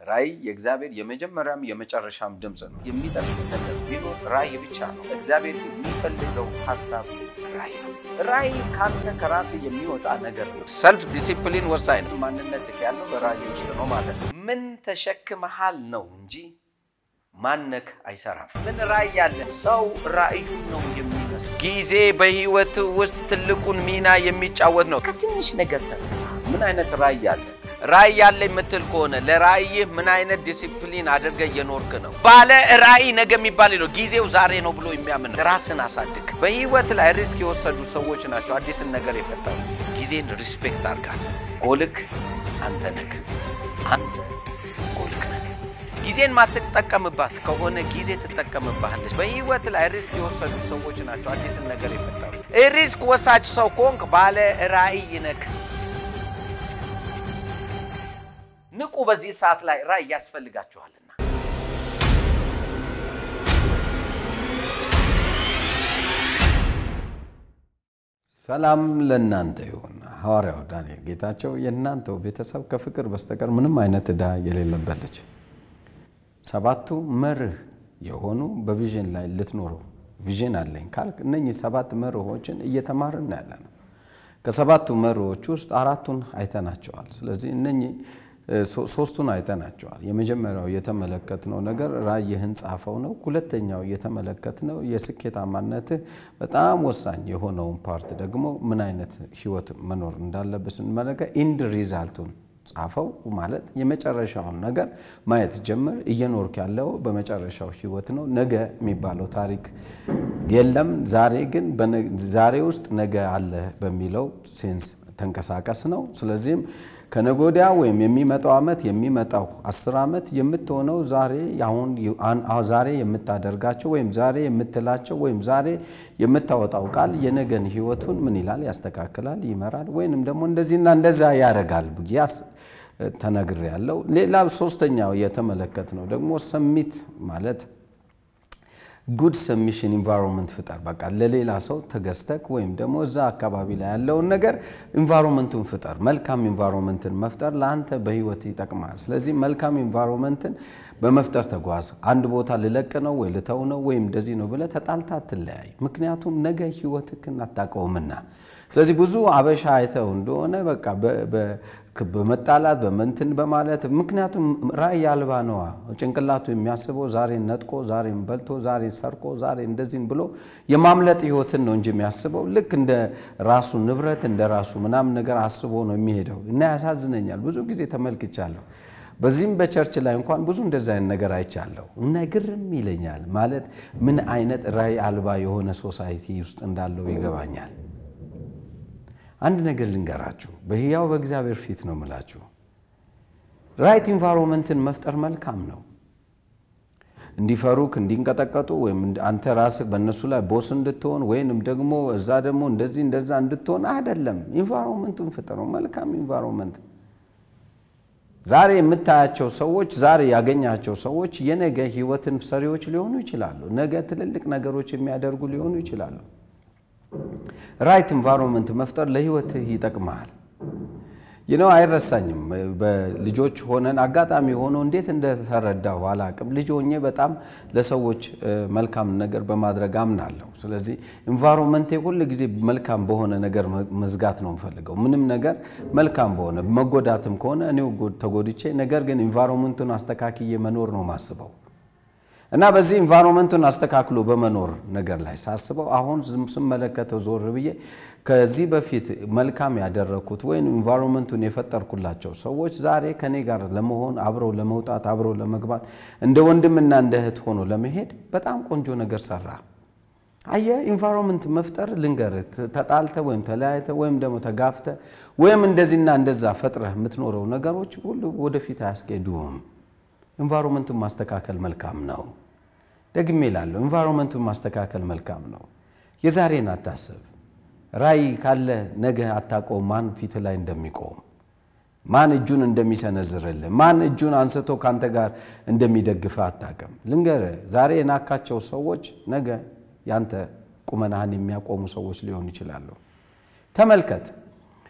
ራእይ የእግዚአብሔር የመጀመሪያም የመጨረሻም ድምፅ ነው። የሚጠቅም ነገር ቢኖር ራእይ ብቻ ነው። እግዚአብሔር የሚፈልገው ሀሳብ ራእይ ነው። ራእይ ካንተ ከራስ የሚወጣ ነገር ነው። ሰልፍ ዲሲፕሊን ወሳኝ ነው። ማንነት ያለው በራእይ ውስጥ ነው ማለት ነው። ምን ተሸክመሃል ነው እንጂ ማነክ አይሰራም። ምን ራእይ ያለ ሰው ራእዩን ነው የሚመስል። ጊዜ በህይወት ውስጥ ትልቁን ሚና የሚጫወት ነው። ከትንሽ ነገር ተነሳ። ምን አይነት ራእይ ያለ ራእይ ያለ የምትል ከሆነ ለራእይህ ምን አይነት ዲሲፕሊን አድርገ እየኖርክ ነው? ባለ ራእይ ነገ የሚባል ነው። ጊዜው ዛሬ ነው ብሎ የሚያምን ራስን አሳድግ። በህይወት ላይ ሪስክ የወሰዱ ሰዎች ናቸው አዲስን ነገር የፈጠሩ። ጊዜን ሪስፔክት አርጋት። ጎልክ አንተ ነክ አንተ ጎልክ ነክ። ጊዜን ማትጠቀምባት ከሆነ ጊዜ ትጠቀምባለች። በህይወት ላይ ሪስክ የወሰዱ ሰዎች ናቸው አዲስን ነገር የፈጠሩ። ሪስክ ወሳጅ ሰው ከሆንክ ባለ ራእይ ነክ። ንቁ። በዚህ ሰዓት ላይ ራእይ ያስፈልጋችኋልና። ሰላም ለእናንተ ይሁን። ሐዋርያው ዳንኤል ጌታቸው የእናንተው ቤተሰብ ከፍቅር በስተቀር ምንም አይነት ዕዳ የሌለበት ልጅ። ሰባቱ መርህ የሆኑ በቪዥን ላይ ልትኖረው ቪዥን አለኝ ካልክ እነኚህ ሰባት መርሆችን እየተማርን ያለ ነው። ከሰባቱ መርሆች ውስጥ አራቱን አይተናቸዋል። ስለዚህ እነኚህ ሶስቱን አይተናቸዋል። የመጀመሪያው የተመለከትነው ነገር ራእይህን ጻፈው ነው። ሁለተኛው የተመለከትነው የስኬታማነትህ በጣም ወሳኝ የሆነውን ፓርት ደግሞ ምን አይነት ህይወት መኖር እንዳለብህ ስንመለከት ኢንድ ሪዛልቱን ጻፈው ማለት የመጨረሻውን ነገር ማየት ጀምር። እየኖርክ ያለው በመጨረሻው ህይወት ነው። ነገ የሚባለው ታሪክ የለም። ዛሬ ግን ዛሬ ውስጥ ነገ አለ በሚለው ሴንስ ተንቀሳቀስ ነው። ስለዚህም ከነጎዲያ ወይም የሚመጣው ዓመት የሚመጣው አስር ዓመት የምትሆነው ዛሬ አሁን ዛሬ የምታደርጋቸው ወይም ዛሬ የምትላቸው ወይም ዛሬ የምታወጣው ቃል የነገን ህይወቱን ምን ይላል? ያስተካክላል፣ ይመራል፣ ወይንም ደግሞ እንደዚህና እንደዛ ያደርጋል ብያስ ተነግር ያለው። ሌላ ሶስተኛው የተመለከት ነው ደግሞ ሰሚት ማለት ጉድ ሰሚሽን ኢንቫይሮንመንት ፍጠር። በቃ ለሌላ ሰው ተገዝተክ ወይም ደግሞ እዛ አካባቢ ላይ ያለውን ነገር ኢንቫይሮንመንቱን ፍጠር። መልካም ኢንቫይሮንመንትን መፍጠር ለአንተ በህይወት ይጠቅማል። ስለዚህ መልካም ኢንቫይሮንመንትን በመፍጠር ተጓዝ። አንድ ቦታ ልለቅ ነው ወይ ልተው ነው ወይም እንደዚህ ነው ብለህ ተጣልታ አትለያይ። ምክንያቱም ነገ ህይወትክን አታውቀውምና። ስለዚህ ብዙ አበሻ አይተው እንደሆነ በቃ በመጣላት በመንትን በማለት ምክንያቱም ራእይ አልባ ነዋ። ጭንቅላቱ የሚያስበው ዛሬን ነጥቆ ዛሬን በልቶ ዛሬ ሰርቆ ዛሬ እንደዚህም ብሎ የማምለጥ ህይወትን ነው እንጂ የሚያስበው ልክ እንደ ራሱ ንብረት እንደ ራሱ ምናምን ነገር አስቦ ነው የሚሄደው እና ያሳዝነኛል። ብዙ ጊዜ ተመልክቻለሁ። በዚህም በቸርች ላይ እንኳን ብዙ እንደዚ አይነት ነገር አይቻለሁ እና ግርም ይለኛል። ማለት ምን አይነት ራእይ አልባ የሆነ ሶሳይቲ ውስጥ እንዳለው ይገባኛል። አንድ ነገር ልንገራችሁ፣ በህያው በእግዚአብሔር ፊት ነው ምላችሁ። ራይት ኢንቫይሮንመንትን መፍጠር መልካም ነው። እንዲፈሩክ እንዲንቀጠቀጡ ወይም አንተ ራስህ በእነሱ ላይ ቦስ እንድትሆን ወይንም ደግሞ እዛ ደግሞ እንደዚህ እንደዛ እንድትሆን አይደለም። ኢንቫይሮንመንቱን ፍጠረው፣ መልካም ኢንቫይሮንመንት ዛሬ የምታያቸው ሰዎች ዛሬ ያገኛቸው ሰዎች የነገ ህይወትን ሰሪዎች ሊሆኑ ይችላሉ። ነገ ትልልቅ ነገሮች የሚያደርጉ ሊሆኑ ይችላሉ። ራይት ኢንቫይሮንመንት መፍጠር ለህይወትህ ይጠቅመሃል። ይነው አይረሳኝም። በልጆች ሆነን አጋጣሚ ሆኖ እንዴት እንደተረዳሁ አላቅም። ልጅ ሆኜ በጣም ለሰዎች መልካም ነገር በማድረግ አምናለሁ። ስለዚህ ኢንቫይሮንመንቴ ሁል ጊዜ መልካም በሆነ ነገር መዝጋት ነው የምፈልገው። ምንም ነገር መልካም በሆነ መጎዳትም ከሆነ እኔው ተጎድቼ፣ ነገር ግን ኢንቫይሮንመንቱን አስተካክዬ መኖር ነው ማስበው እና በዚህ ኢንቫይሮንመንቱን አስተካክሎ በመኖር ነገር ላይ ሳስበው አሁን ስመለከተው ዞር ብዬ ከዚህ በፊት መልካም ያደረግኩት ወይም ኢንቫይሮንመንቱን የፈጠርኩላቸው ሰዎች ዛሬ ከኔ ጋር ለመሆን አብረው ለመውጣት አብረው ለመግባት እንደ ወንድምና እንደ እህት ሆኖ ለመሄድ በጣም ቆንጆ ነገር ሰራ። አየ ኢንቫይሮንመንት መፍጠር ልንገርህ፣ ተጣልተ ወይም ተለያይተ ወይም ደግሞ ተጋፍተ ወይም እንደዚህና እንደዛ ፈጥረህ የምትኖረው ነገሮች ሁሉ ወደፊት አያስኬዱም። ኢንቫይሮንመንቱን ማስተካከል መልካም ነው። ደግሜ እላለሁ፣ ኢንቫይሮንመንቱን ማስተካከል መልካም ነው። የዛሬን አታስብ። ራእይ ካለ ነገ አታውቀውም፣ ማን ፊት ላይ እንደሚቆም ማን እጁን እንደሚሰነዝርልህ ማን እጁን አንስቶ ከአንተ ጋር እንደሚደግፍህ አታውቅም። ልንገርህ፣ ዛሬ የናካቸው ሰዎች ነገ ያንተ ቁመናህን የሚያቆሙ ሰዎች ሊሆኑ ይችላሉ። ተመልከት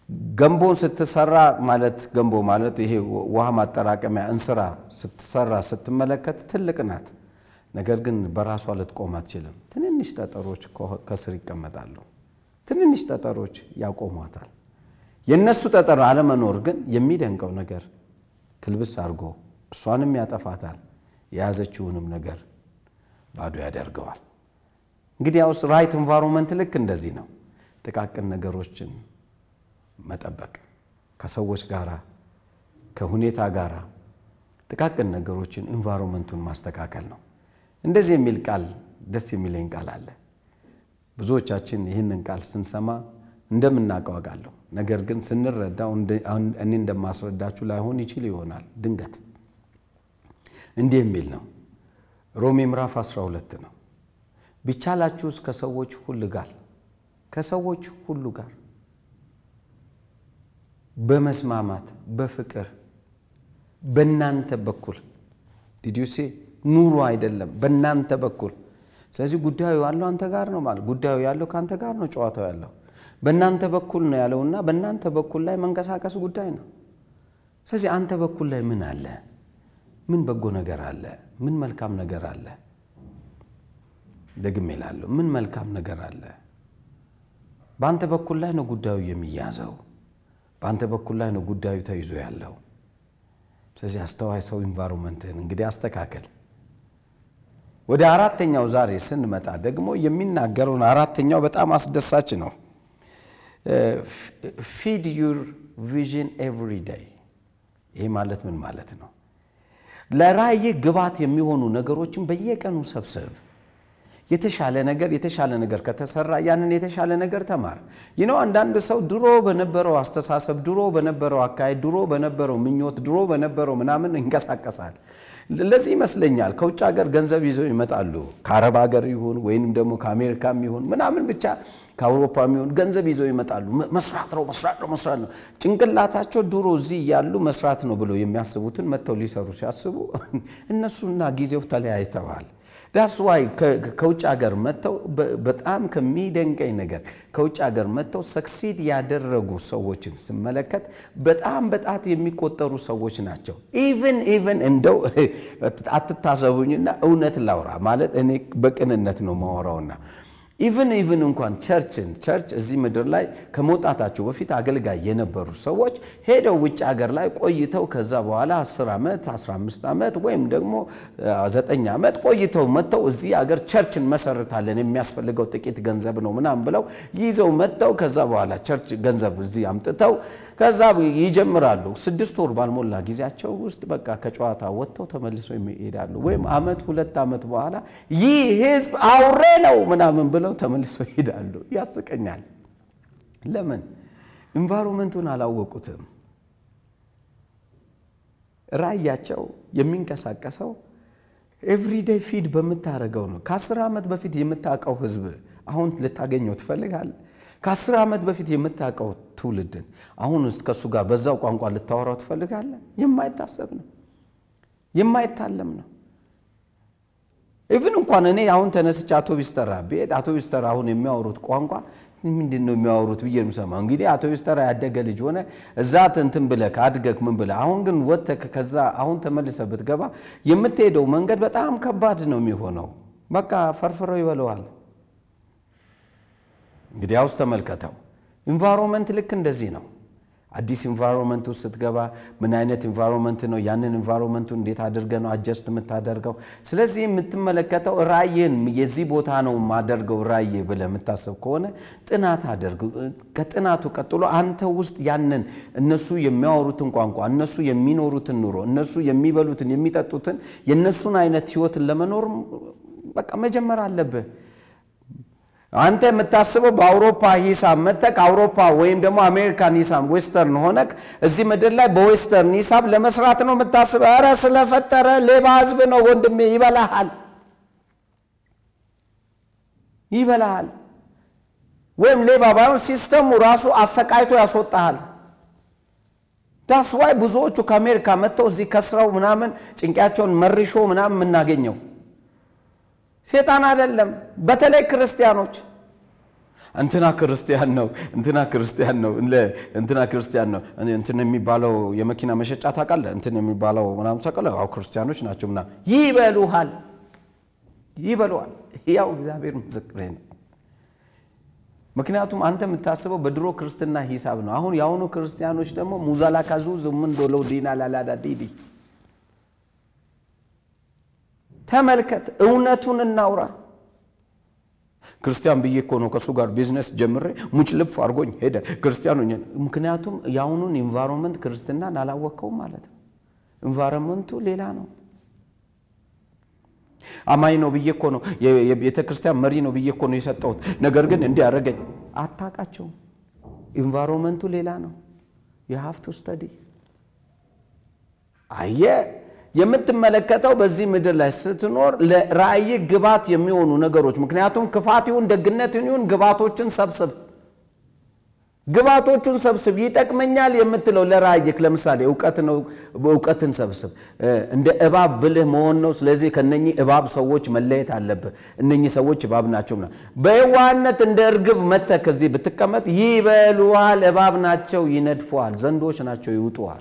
ገንቦን ስትሰራ ማለት ገንቦ ማለት ይሄ ውሃ ማጠራቀሚያ እንስራ ስትሰራ ስትመለከት ትልቅ ናት። ነገር ግን በራሷ ልትቆም አትችልም። ትንንሽ ጠጠሮች ከስር ይቀመጣሉ። ትንንሽ ጠጠሮች ያቆሟታል። የእነሱ ጠጠር አለመኖር ግን የሚደንቀው ነገር ክልብስ አድርጎ እሷንም ያጠፋታል፣ የያዘችውንም ነገር ባዶ ያደርገዋል። እንግዲህ ያውስ ራይት ኤንቫይሮንመንት ልክ እንደዚህ ነው። ጥቃቅን ነገሮችን መጠበቅ ከሰዎች ጋራ ከሁኔታ ጋራ ጥቃቅን ነገሮችን ኤንቫይሮንመንቱን ማስተካከል ነው። እንደዚህ የሚል ቃል ደስ የሚለኝ ቃል አለ። ብዙዎቻችን ይህንን ቃል ስንሰማ እንደምናውቀው አውቃለሁ። ነገር ግን ስንረዳው እኔ እንደማስረዳችሁ ላይሆን ይችል ይሆናል። ድንገት እንዲህ የሚል ነው። ሮሜ ምዕራፍ 12 ነው። ቢቻላችሁስ ከሰዎች ሁሉ ጋር ከሰዎች ሁሉ ጋር በመስማማት በፍቅር በእናንተ በኩል ዲዲዩሴ ኑሮ አይደለም፣ በእናንተ በኩል ስለዚህ ጉዳዩ ያለው አንተ ጋር ነው ማለት ጉዳዩ ያለው ከአንተ ጋር ነው። ጨዋታው ያለው በእናንተ በኩል ነው ያለውና በእናንተ በኩል ላይ መንቀሳቀስ ጉዳይ ነው። ስለዚህ አንተ በኩል ላይ ምን አለ? ምን በጎ ነገር አለ? ምን መልካም ነገር አለ? ደግሜ እላለሁ፣ ምን መልካም ነገር አለ? በአንተ በኩል ላይ ነው ጉዳዩ የሚያዘው። በአንተ በኩል ላይ ነው ጉዳዩ ተይዞ ያለው። ስለዚህ አስተዋይ ሰው ኢንቫይሮንመንትህን እንግዲህ አስተካከል። ወደ አራተኛው ዛሬ ስንመጣ ደግሞ የሚናገረውን አራተኛው በጣም አስደሳች ነው። ፊድ ዩር ቪዥን ኤቭሪ ዴይ። ይህ ማለት ምን ማለት ነው? ለራእይህ ግባት የሚሆኑ ነገሮችን በየቀኑ ሰብስብ። የተሻለ ነገር የተሻለ ነገር ከተሰራ ያንን የተሻለ ነገር ተማር። ይህ ነው። አንዳንድ ሰው ድሮ በነበረው አስተሳሰብ፣ ድሮ በነበረው አካሄድ፣ ድሮ በነበረው ምኞት፣ ድሮ በነበረው ምናምን ይንቀሳቀሳል። ለዚህ ይመስለኛል ከውጭ ሀገር ገንዘብ ይዘው ይመጣሉ። ከአረብ ሀገር ይሁን ወይንም ደግሞ ከአሜሪካም ይሁን ምናምን ብቻ ከአውሮፓም ይሁን ገንዘብ ይዘው ይመጣሉ። መስራት ነው መስራት ነው መስራት ነው። ጭንቅላታቸው ድሮ እዚህ ያሉ መስራት ነው ብለው የሚያስቡትን መጥተው ሊሰሩ ሲያስቡ እነሱና ጊዜው ተለያይተዋል። ዳስ ዋይ ከውጭ ሀገር መጥተው በጣም ከሚደንቀኝ ነገር ከውጭ ሀገር መጥተው ሰክሲድ ያደረጉ ሰዎችን ስመለከት በጣም በጣት የሚቆጠሩ ሰዎች ናቸው። ኢቨን ኢቨን እንደው አትታሰቡኝና እውነት ላውራ ማለት እኔ በቅንነት ነው ማወራውና ኢቨን ኢቨን እንኳን ቸርችን ቸርች እዚህ ምድር ላይ ከመውጣታቸው በፊት አገልጋይ የነበሩ ሰዎች ሄደው ውጭ ሀገር ላይ ቆይተው ከዛ በኋላ 10 ዓመት 15 ዓመት ወይም ደግሞ 9 ዓመት ቆይተው መጥተው እዚህ ሀገር ቸርች እንመሰርታለን የሚያስፈልገው ጥቂት ገንዘብ ነው ምናምን ብለው ይዘው መጥተው ከዛ በኋላ ቸርች ገንዘብ እዚህ አምጥተው ከዛ ይጀምራሉ። ስድስት ወር ባልሞላ ጊዜያቸው ውስጥ በቃ ከጨዋታ ወጥተው ተመልሰው ይሄዳሉ። ወይም ዓመት ሁለት ዓመት በኋላ ይህ ህዝብ አውሬ ነው ምናምን ብለው ተመልሰው ይሄዳሉ። ያስቀኛል። ለምን? ኢንቫይሮንመንቱን አላወቁትም። ራእያቸው የሚንቀሳቀሰው ኤቭሪዴይ ፊድ በምታደርገው ነው። ከአስር ዓመት በፊት የምታውቀው ህዝብ አሁን ልታገኘው ትፈልጋለህ? ከአስር ዓመት በፊት የምታውቀው ትውልድን አሁን ውስጥ ከእሱ ጋር በዛው ቋንቋ ልታወራው ትፈልጋለህ? የማይታሰብ ነው፣ የማይታለም ነው። ኢቭን እንኳን እኔ አሁን ተነስቼ አውቶቢስ ተራ ብሄድ አውቶቢስ ተራ አሁን የሚያወሩት ቋንቋ ምንድን ነው የሚያወሩት ብዬ የምሰማው። እንግዲህ አውቶቢስ ተራ ያደገ ልጅ ሆነ እዛ እንትን ብለህ ካድገህ ምን ብለህ አሁን ግን ወጥተህ ከዛ አሁን ተመልሰህ ብትገባ የምትሄደው መንገድ በጣም ከባድ ነው የሚሆነው። በቃ ፈርፍረው ይበለዋል። እንግዲህ ያውስ ተመልከተው። ኢንቫይሮንመንት ልክ እንደዚህ ነው። አዲስ ኢንቫይሮንመንት ውስጥ ስትገባ ምን አይነት ኢንቫይሮንመንት ነው? ያንን ኢንቫይሮንመንቱ እንዴት አድርገህ ነው አጀስት የምታደርገው? ስለዚህ የምትመለከተው ራእይን የዚህ ቦታ ነው የማደርገው ራእይ ብለህ የምታስብ ከሆነ ጥናት አደርግ። ከጥናቱ ቀጥሎ አንተ ውስጥ ያንን እነሱ የሚያወሩትን ቋንቋ፣ እነሱ የሚኖሩትን ኑሮ፣ እነሱ የሚበሉትን የሚጠጡትን የእነሱን አይነት ህይወትን ለመኖር በቃ መጀመር አለብህ። አንተ የምታስበው በአውሮፓ ሂሳብ መተክ አውሮፓ ወይም ደግሞ አሜሪካን ሂሳብ ዌስተርን ሆነክ እዚህ ምድር ላይ በዌስተርን ሂሳብ ለመስራት ነው የምታስበው። ኧረ ስለፈጠረ ሌባ ህዝብ ነው ወንድሜ፣ ይበላሃል፣ ይበላሃል። ወይም ሌባ ባይሆን ሲስተሙ ራሱ አሰቃይቶ ያስወጣሃል። ዳስዋይ ብዙዎቹ ከአሜሪካ መጥተው እዚህ ከስረው ምናምን ጭንቅያቸውን መርሾ ምናምን የምናገኘው ሴጣን አይደለም። በተለይ ክርስቲያኖች እንትና ክርስቲያን ነው፣ እንትና ክርስቲያን ነው፣ እንትና ክርስቲያን ነው። እንትን የሚባለው የመኪና መሸጫ ታውቃለህ? እንትን የሚባለው ምናምን ታውቃለህ? አዎ ክርስቲያኖች ናቸው ምናምን ይበሉሃል፣ ይበሉሃል። ያው እግዚአብሔር ምስክሬ ነው። ምክንያቱም አንተ የምታስበው በድሮ ክርስትና ሂሳብ ነው። አሁን የአሁኑ ክርስቲያኖች ደግሞ ሙዛላ ካዙ ዝምን ዶለው ዲና ላላዳ ዲዲ ተመልከት፣ እውነቱን እናውራ። ክርስቲያን ብዬ እኮ ነው ከእሱ ጋር ቢዝነስ ጀምሬ ሙጭልፍ አድርጎኝ ሄደ ክርስቲያኑ። ምክንያቱም የአሁኑን ኢንቫይሮንመንት ክርስትናን አላወቅከውም ማለት ነው። ኢንቫይሮንመንቱ ሌላ ነው። አማኝ ነው ብዬ እኮ ነው የቤተ ክርስቲያን መሪ ነው ብዬ እኮ ነው የሰጠሁት። ነገር ግን እንዲህ አደረገኝ። አታውቃቸውም። ኢንቫይሮንመንቱ ሌላ ነው። የሀፍቱ ስተዲ አየ የምትመለከተው በዚህ ምድር ላይ ስትኖር ለራእይ ግባት የሚሆኑ ነገሮች ምክንያቱም ክፋት ይሁን ደግነት ይሁን ግባቶችን ሰብስብ ግባቶቹን ሰብስብ ይጠቅመኛል የምትለው ለራእይክ ለምሳሌ እውቀት ነው እውቀትን ሰብስብ እንደ እባብ ብልህ መሆን ነው ስለዚህ ከነኚህ እባብ ሰዎች መለየት አለብህ እነኚህ ሰዎች እባብ ናቸው በየዋህነት እንደ እርግብ መጥተህ ከዚህ ብትቀመጥ ይበሉሃል እባብ ናቸው ይነድፈዋል ዘንዶች ናቸው ይውጡዋል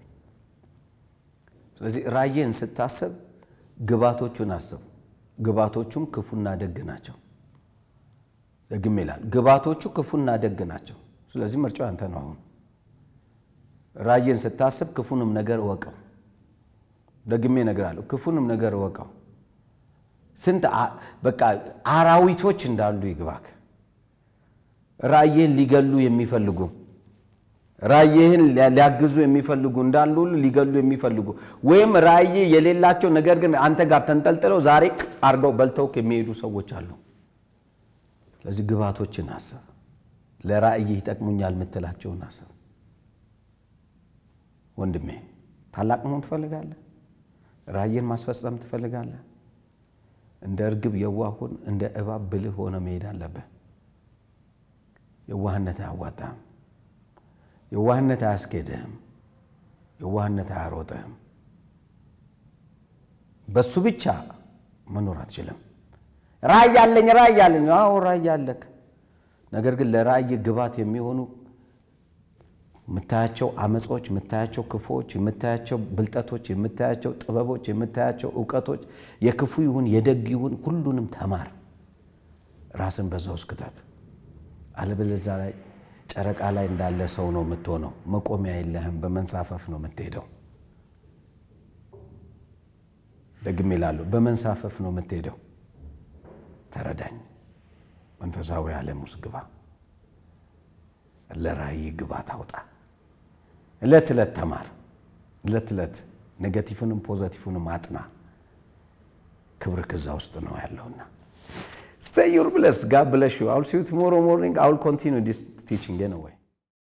ስለዚህ ራእይን ስታስብ ግባቶቹን አስብ ግባቶቹም ክፉና ደግ ናቸው ደግም ይላል ግባቶቹ ክፉና ደግ ናቸው ስለዚህ ምርጫው አንተ ነው አሁን ራእይን ስታስብ ክፉንም ነገር እወቀው ደግሜ እነግርሃለሁ ክፉንም ነገር እወቀው ስንት በቃ አራዊቶች እንዳሉ ይግባክ ራእይህን ሊገሉ የሚፈልጉ ራእይህን ሊያግዙ የሚፈልጉ እንዳሉ ሁሉ ሊገሉ የሚፈልጉ ወይም ራእይ የሌላቸው ነገር ግን አንተ ጋር ተንጠልጥለው ዛሬ አርገው በልተውክ የሚሄዱ ሰዎች አሉ ስለዚህ ግባቶችን አስብ ለራእይህ ይጠቅሙኛል የምትላቸውን አስብ ወንድሜ ታላቅ መሆን ትፈልጋለህ ራእይን ማስፈጸም ትፈልጋለህ እንደ እርግብ የዋሁን እንደ እባብ ብልህ ሆነ መሄድ አለብህ የዋህነት አያዋጣህም የዋህነት አያስኬድህም የዋህነት አያሮጥህም በሱ ብቻ መኖር አትችልም ራእይ አለኝ ራእይ አለኝ አዎ ራእይ አለክ ነገር ግን ለራእይ ግባት የሚሆኑ የምታያቸው አመጾች የምታያቸው ክፉዎች የምታያቸው ብልጠቶች የምታያቸው ጥበቦች የምታያቸው እውቀቶች የክፉ ይሁን የደግ ይሁን ሁሉንም ተማር ራስን በዛ ውስጥ ክተት አለበለዚያ ላይ ጨረቃ ላይ እንዳለ ሰው ነው የምትሆነው መቆሚያ የለህም በመንሳፈፍ ነው የምትሄደው ደግም ይላሉ በመንሳፈፍ ነው የምትሄደው ተረዳኝ መንፈሳዊ ዓለም ውስጥ ግባ ለራእይ ግባ ታውጣ እለት ዕለት ተማር እለት ዕለት ኔጋቲቭንም ፖዘቲቭንም አጥና ክብር ከዛ ውስጥ ነው ያለውና Stay your blessed. God bless you. I'll see you tomorrow morning. I will continue this teaching anyway.